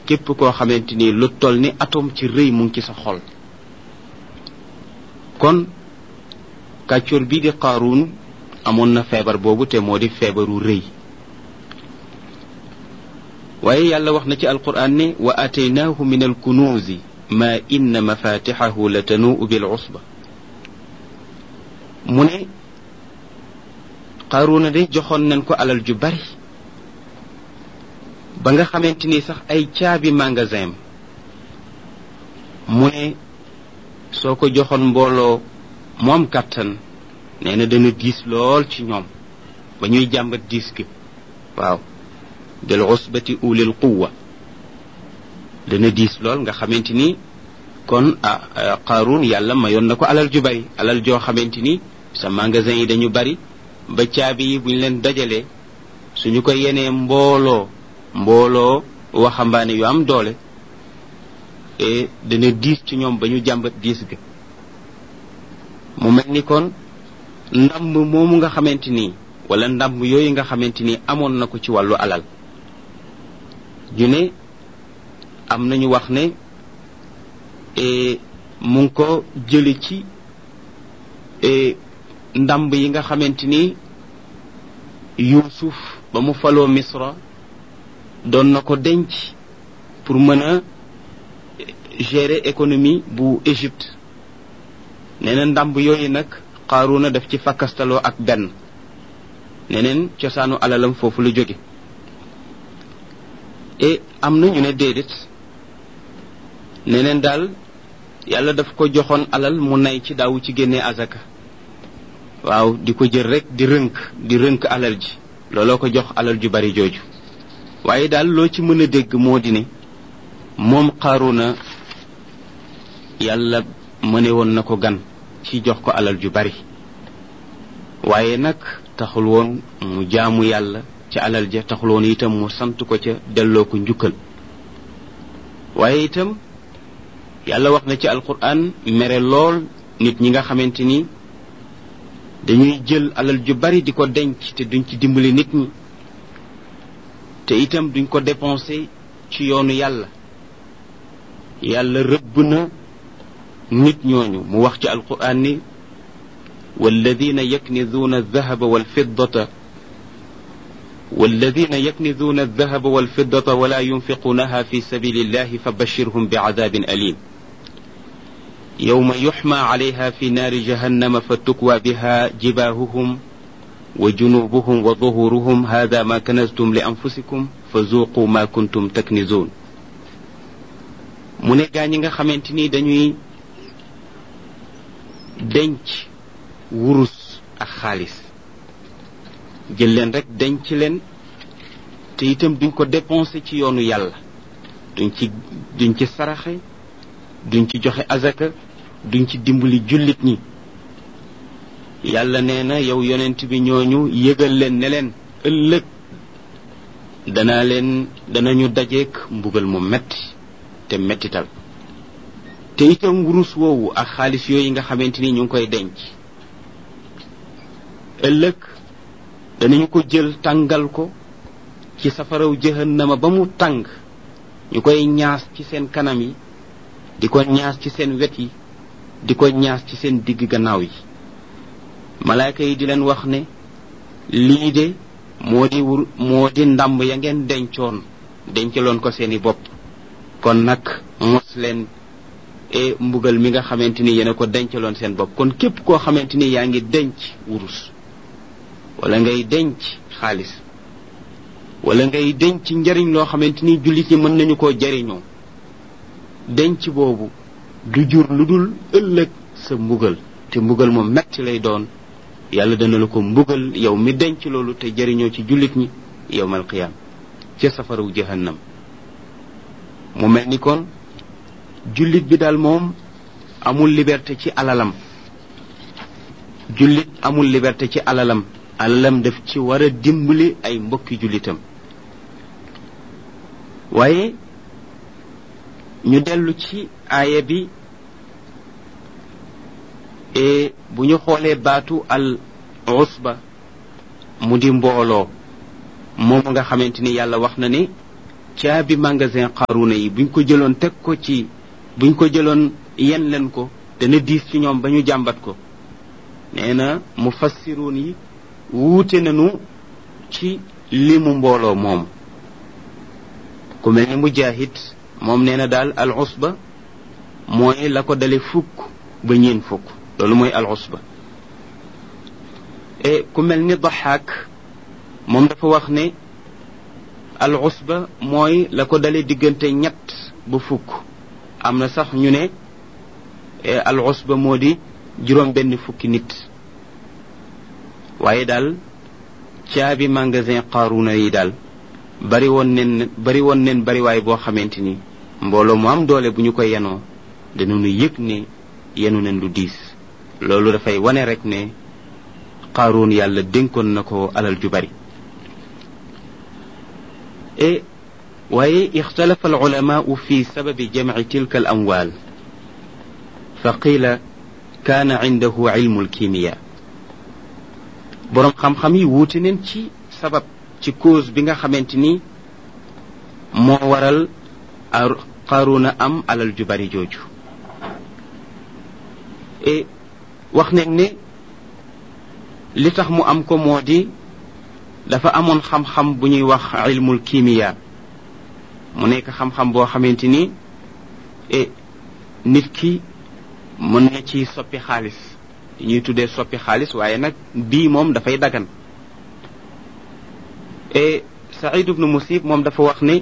képp koo xamante ni lu toll ni atome ci rëy mu ngi ci sa xol kon kàccoor bii di qaaruun amoon na feebar boobu te moo di feebaru rëy waaye yàlla wax na ci alquran ne wa ataynaahu min alkunuuzi ma inna mafatixahu la tanuu bil usba mu ne qaaruuna de joxoon nañ ko alal ju bari ba nga xamante ni sax ay caabi magasin mu ne soo ko joxoon mbooloo moom kàttan nee na dana diis lool ci ñoom ba ñuy jàmbat diis gi waaw bil usbati ulil quwa dana diis lool nga xamante ni kon ah qaaruun yàlla mayoon na ko alal ju bari alal joo xamante ni sa magasin yi dañu bari ba caabi yi buñ leen dajalee suñu ko yenee mbooloo mbooloo waxambaane yu am doole e dana diis ci ñoom ba ñu jàmbat diis ga mu mel ni kon ndamb moomu nga xamante ni wala ndamb yooyu nga xamante ni amoon na ko ci wàllu alal ñu ne am nañu wax ne mu ngi ko jële ci ndamb yi nga xamante ni yuusuf ba mu faloo misra doon na ko denc pour mën a gérer économie bu Égypte nee na ndamb yooyu nag Qaaruuna daf ci fakkastaloo ak benn neneen cosaanu alalam foofu la jóge et am na ñu ne déedéet neneen daal yàlla daf ko joxoon alal mu nay ci daawu ci génnee azaka waaw di ko jël rek di rënk di rënk alal ji looloo ko jox alal ju bari jooju waaye daal loo ci mën a dégg moo di ne moom Qaaruuna yàlla mëne woon na ko gan ci jox ko alal ju bari waaye nag taxul woon mu jaamu yàlla ci alal ja taxul woon itam mu sant ko ca delloo ko njukkal waaye itam yàlla wax na ci alquran mere lool nit ñi nga xamante ni dañuy jël alal ju bari di ko denc te duñ ci dimbali nit ñi te itam duñ ko dépensé ci yoonu yàlla yàlla rëbb na nit ñooñu mu wax ci alquran ni والذين يكنزون الذهب والفضة والذين يكنزون الذهب والفضة ولا ينفقونها في سبيل الله فبشرهم بعذاب أليم يوم يحمى عليها في نار جهنم فتكوى بها جباههم وجنوبهم وظهورهم هذا ما كنزتم لأنفسكم فذوقوا ما كنتم تكنزون من غاني خامتيني دانيي denc wurus ak xaalis jël leen rek denc leen te itam duñ ko dépenser ci yoonu yàlla duñ ci duñ ci saraxe duñ ci joxe azaka duñ ci dimbali jullit ñi yàlla nee na yow yonent bi ñooñu yëgal leen ne leen ëllëg danaa leen danañu dajeek mbugal mu metti te mettital te itam wurus woowu ak xaalis yooyu nga xamante ni ñu ngi koy denc ëllëg danañu ko jël tàngal ko ci safaraw jahannama ba mu tàng ñu koy ñaas ci seen kanam yi di ko ñaas ci seen wet yi di ko ñaas ci seen digg gannaaw yi malaaka yi di leen wax ne lii de moo di wur moo di ndàmb ya ngeen dencoon dencaloon ko seeni bopp kon nag mos leen e mbugal mi nga xamante ni yéen a ko dencaloon seen bopp kon képp koo xamante ni yaa ngi denc wurus wala ngay denc xaalis wala ngay denc njariñ loo xamante ni jullit ñi mën nañu koo jariñoo denc boobu du jur lu dul ëllëg sa mbugal te mbugal moom metti lay doon yàlla dana la ko mbugal yow mi denc loolu te jariñoo ci jullit ñi yowmal qiyaam ca safaraw jahannam mu mel ni kon jullit bi daal moom amul liberté ci alalam jullit amul liberté ci alalam alalam daf ci war a dimbali ay mbokki jullitam waaye ñu dellu ci aaya bi e bu ñu xoolee baatu al usba mu di mbooloo moom nga xamante ni yàlla wax na ni caabi magasin xaaruna yi buñ ko jëloon teg ko ci buñ ko jëloon yen leen ko dana diis ci ñoom ba ñu jàmbat ko nee na mu fassiruun yi wuute nañu ci limu mbooloo moom ku mel ni mujahid moom nee na daal al usba mooy la ko dale fukk ba ñeen fukk loolu mooy al usba e ku mel ni daxaak moom dafa wax ne al usba mooy la ko dale diggante ñett ba fukk am na sax ñu ne al usba moo di juróom benn fukki nit waaye daal caabi magasin qaaruna yi daal bari woon nen bari woon nen bariwaay boo xamante ni mbooloo mu am doole bu ñu ko yenoo danañu yëg ne yenu nen lu diis loolu dafay wane rek ne qaaruun yàlla dénkoon na ko alal ju bari e waaye ixtalafa alulamaau fi sababi jamci tilka al amwaal fa qiila kaana cindahu cilmu alkimiya boroom xam-xam yi wuute neen ci sabab ci cause bi nga xamante ni moo waral qaaruuna am alal ju bari jooju e wax nañ ne li tax mu am ko moo di dafa amoon xam-xam bu ñuy wax ilmul kimiya mu nekk xam-xam boo xamante ni e nit ki mën na ci soppi xaalis ñuy tuddee soppi xaalis waaye nag bii moom dafay dagan e saïd ibnu musib moom dafa wax ne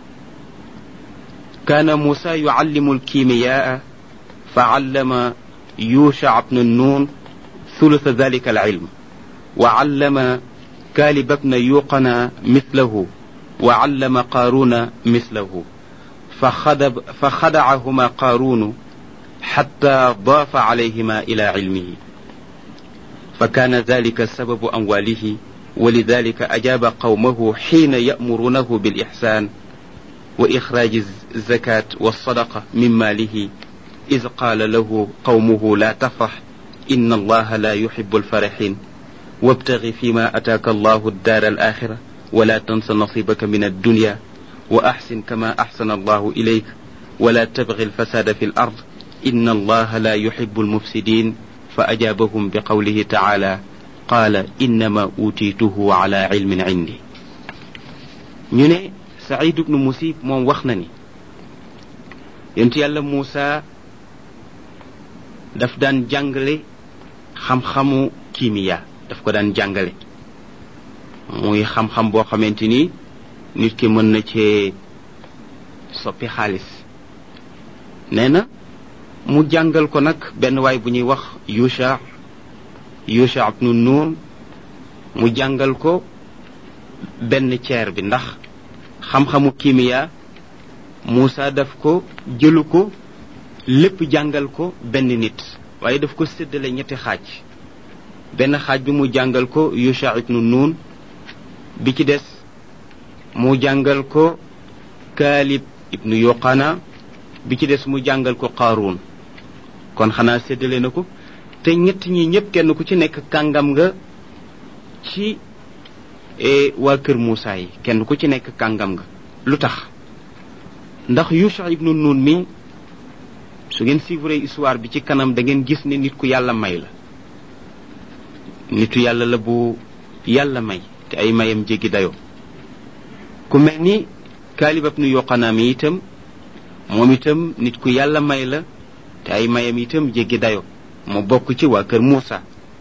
كان موسى يعلم الكيمياء فعلم يوشع بن النون ثلث ذلك العلم وعلم كالب بن يوقنا مثله وعلم قارون مثله فخدب فخدعهما قارون حتى ضاف عليهما إلى علمه فكان ذلك سبب أمواله ولذلك أجاب قومه حين يأمرونه بالإحسان وإخراج الزكاة والصدقة من ماله إذ قال له قومه لا تفرح إن الله لا يحب الفرحين وابتغ فيما أتاك الله الدار الآخرة ولا تنس نصيبك من الدنيا وأحسن كما أحسن الله إليك ولا تبغ الفساد في الأرض إن الله لا يحب المفسدين فأجابهم بقوله تعالى قال إنما أوتيته على علم عندي ñu Saïd ibnu Musib moom wax na ni yonent yàlla Muusa daf daan jàngale xam-xamu kimiya daf ko daan jàngale muy xam-xam boo xamante ni nit ki mën na cee soppi xaalis nee na mu jàngal ko nag benn waay bu ñuy wax Yusha Yusha ibnu Nun mu jàngal ko benn ceer bi ndax xam-xamu kimiya Moussa daf ko jëlu ko lépp jàngal ko benn nit waaye daf ko séddale ñetti xaaj benn xaaj bi mu jàngal ko Yusha ibnu Nun bi ci des mu jàngal ko Kaalib ibnu Yoqana bi ci des mu jàngal ko Qaaruun kon xanaa séddale na ko te ñett ñi ñëpp kenn ku ci nekk kàngam nga ci waa kër Moussa yi kenn ku ci nekk kàngam nga lu tax ndax Yusha ibnu Nun mi su ngeen suivre histoire bi ci kanam da ngeen gis ne nit ku yàlla may la nitu yàlla la bu yàlla may te ay mayam jéggi dayoo ku mel ni Kaalib ibnu Yoqanaa mi itam moom itam nit ku yàlla may la te ay mayam itam jéggi dayoo mu bokk ci waa kër Moussa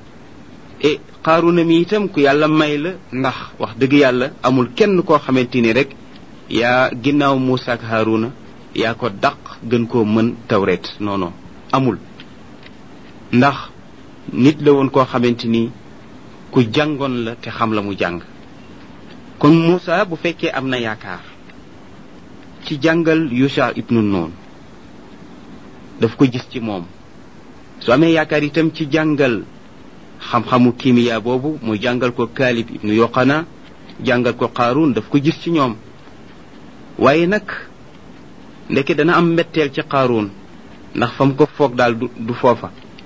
e Qaaruna mi itam ku yàlla may la ndax wax dëgg yàlla amul kenn koo xamante ni rek yaa ginnaaw Moussa ak Haaruna yaa ko daq gën koo mën tawret non non amul ndax nit la woon koo xamante ni ku jàngoon la te xam la mu jàng kon Moussa bu fekkee am na yaakaar ci jàngal Yusha ibnu Nun daf ko gis ci moom su amee yaakaar itam ci jàngal xam-xamu kimiya boobu mu jàngal ko Kaalib ibnu Yoqana jàngal ko Qaaruun daf ko gis ci ñoom waaye nag ndeke dana am mbetteel ci Qaaruun ndax fa mu ko foog daal du du foofa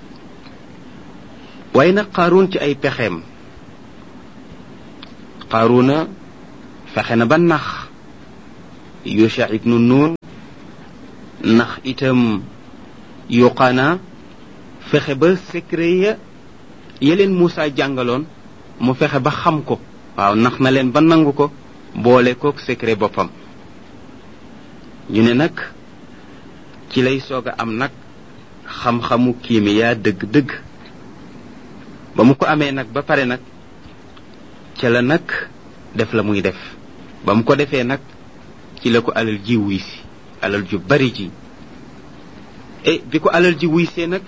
waaye nag Qaaruun ci ay pexeem Qaaruuna fexe na ba nax yusha ibnu nun ndax itam yuqaana fexe ba secret ya ya leen Moussa jàngaloon mu fexe ba xam ko waaw nax na leen ba nangu ko boole kook secret boppam ñu ne nag ci lay soog a am nag xam-xamu kiimiyaa dëgg-dëgg ba mu ko amee nag ba pare nag ca la nag def la muy def ba mu ko defee nag ci la ko alal ji wuy si alal ju bari ji e bi ko alal ji wuy see nag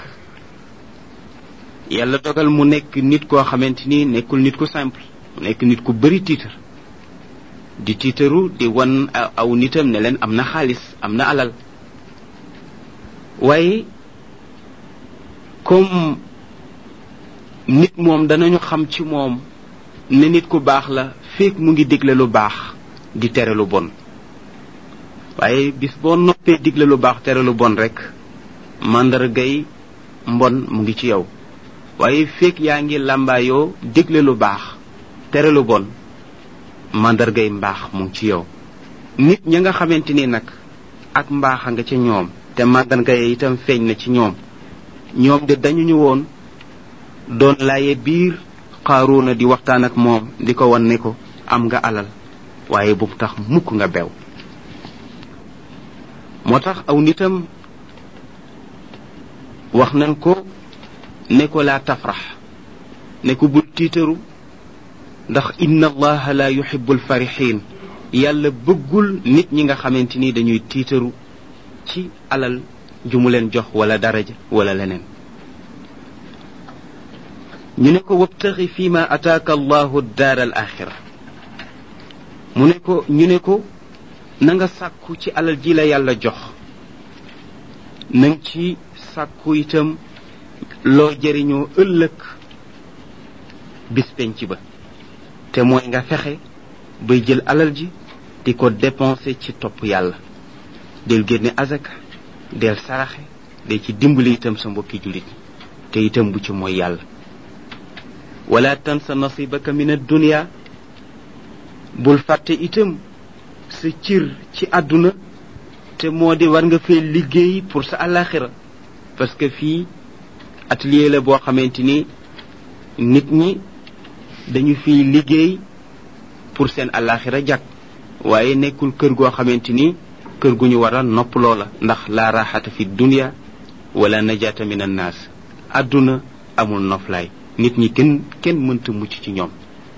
yàlla dogal mu nekk nit koo xamante ni nekkul nit ku simple mu nekk nit ku bari tiitar di tiitaru di wan aw nitam ne leen am na xaalis am na alal waaye comme nit moom danañu xam ci moom ne nit ku baax la feek mu ngi digle lu baax di tere lu bon waaye bis boo noppee digle lu baax tere lu bon rek màndargay mbon mu ngi ci yow waaye feek yaa ngi làmbaayoo digle lu baax tere lu bon màndargay mbaax mu ngi ci yow nit ña nga xamante ni nag ak mbaax a nga ca ñoom te màndargay itam feeñ na ci ñoom ñoom de dañu ñu woon doon laaye biir xaaruuna di waxtaan ak moom di ko wan ne ko am nga alal waaye bu tax mukk nga bew moo tax aw nitam wax nañ ko ne ko laa tafrax ne ko bul tiitaru ndax inna allaha la yuhibu alfarixin yàlla bëggul nit ñi nga xamante ni dañuy tiitaru ci alal ju mu leen jox wala daraja wala leneen ñu ne ko wabtaxi fi ma ataaka allahu daar al axira mu ne ko ñu ne ko na nga sàkku ci alal ji la yàlla jox nang ci sàkku itam loo jëriñoo ëllëg bis penc ba te mooy nga fexe bay jël alal ji di ko dépenser ci topp yàlla del génne azaka del saraxe de ci dimbali itam sa mbokki jullit te itam bu ci mooy yàlla wala tansa nasibaka min addunia bul fàtte itam sa cir ci àdduna te moo di war nga fee liggéey pour sa alaxira parce que fii atelier la boo xamante ni nit ñi dañu fiy liggéey pour seen alaxira jàkk waaye nekkul kër goo xamante ni kër gu ñu war a nopp loola ndax la raxata fi dunia wala najata min annaas àdduna amul noflaay nit ñi kenn kenn mënta mucc ci ñoom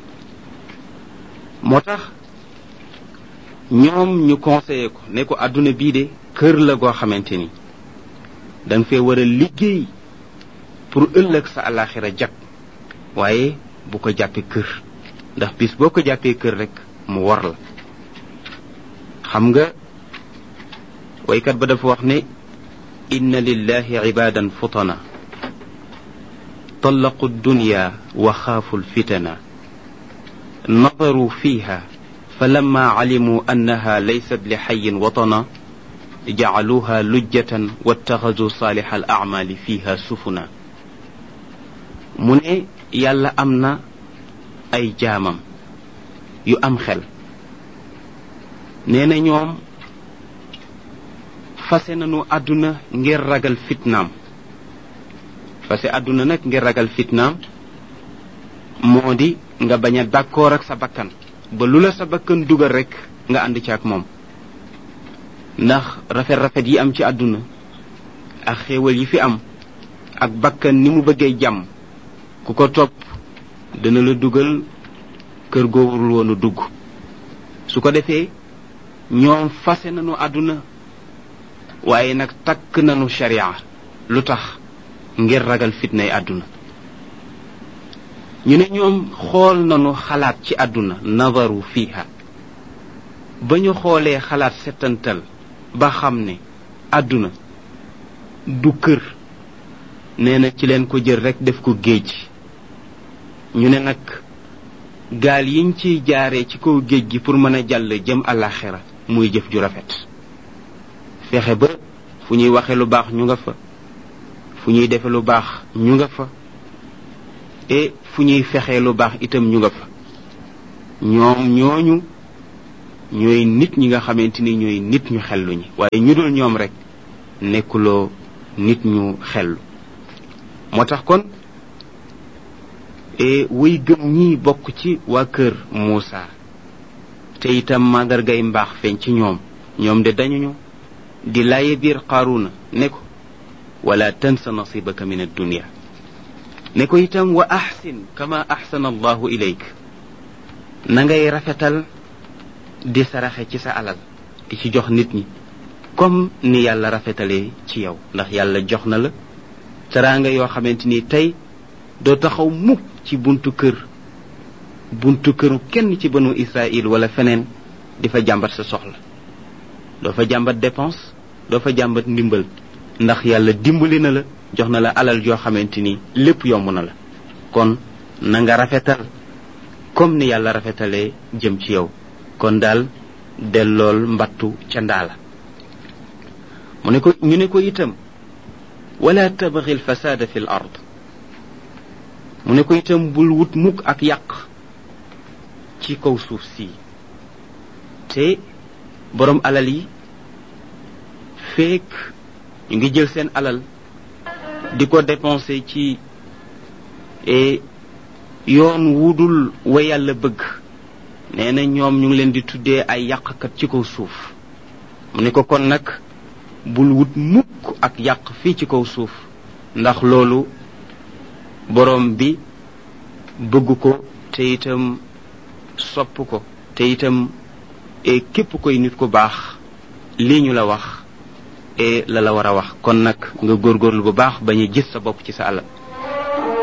moo tax ñoom ñu conseillé ko ne ko àdduna bii de kër la goo xamante ni danga fee war a liggéey pour ëllëg sa alaxira jag waaye bu ko jàppee kër ndax bis boo ko jàppee kër rek mu war la xam nga waykat ba dafa wax ne inna lillahi ibadan futana طلقوا الدنيا وخافوا الفتن نظروا فيها فلما علموا انها ليست لحي وطنا جعلوها لجة واتخذوا صالح الاعمال فيها سفنا من يالا امنا اي جامم يو ام خل نينا ñoom fase nañu àdduna ngir ragal fitnaam parce que àdduna nag ngir ragal fitnaam moo di nga bañ a d'accord ak sa bakkan ba lu la sa bakkan dugal rek nga ànd ci ak moom ndax rafet-rafet yi am ci àdduna ak xéewal yi fi am ak bakkan ni mu bëggee jàmm ku ko topp dana la dugal kër goowul woonu dugg su ko defee ñoom fase nañu àdduna waaye nag takk nañu sharia lu tax ngir ragal fitnay àdduna ñu ne ñoom xool nañu xalaat ci àdduna nazaru fiha ba ñu xoolee xalaat settantal ba xam ne àdduna du kër nee na ci leen ko jël rek def ko géej ñu ne nag gaal yiñ ciy jaaree ci kaw géej gi pour mën a jàll jëm àllaaxira muy jëf ju rafet fexe ba fu ñuy waxe lu baax ñu nga fa fu ñuy defe lu baax ñu nga fa et fu ñuy fexee lu baax itam ñu nga fa ñoom ñooñu ñooy nit ñi nga xamante ni ñooy nit ñu xellu ñi waaye ñu dul ñoom rek nekkuloo nit ñu xellu moo tax kon wuy gëm ñi bokk ci waa kër Muusa te itam màndargay mbaax feeñ ci ñoom ñoom de dañuñu di laaye biir Qaaruna ne ko wala tansa nasibaka min addunia ne ko itam wa axsin kama axsana allahu ilayk na ngay rafetal di saraxe ci sa alal di ci jox nit ñi comme ni yàlla rafetalee ci yow ndax yàlla jox na la teraanga yoo xamante ni tey doo taxaw mukk ci buntu kër buntu këru kenn ci banu Israël wala feneen di fa jàmbat sa soxla doo fa jàmbat dépense doo fa jàmbat ndimbal ndax yàlla dimbali na la jox na la alal joo xamante ni lépp yomb na la kon na nga rafetal comme ni yàlla rafetalee jëm ci yow kon daal dellool mbattu ca ndaala mu ne ko ñu ne ko itam wala tabghi alfasada fi l ard mu ne ko itam bul wut mukk ak yàq ci kaw suuf si te boroom alal yi feek ñu ngi jël seen alal di ko dépenser ci yoon wudul wa yàlla bëgg nee na ñoom ñu ngi leen di tuddee ay yàqkat ci kaw suuf mu ne ko kon nag bul wut mukk ak yàq fii ci kaw suuf ndax loolu boroom bi bëgg ko te itam sopp ko te itam e képp koy nit ku baax lii ñu la wax e la la war a wax kon nag nga góorgóorlu bu baax bañ a gis sa bopp ci sa alal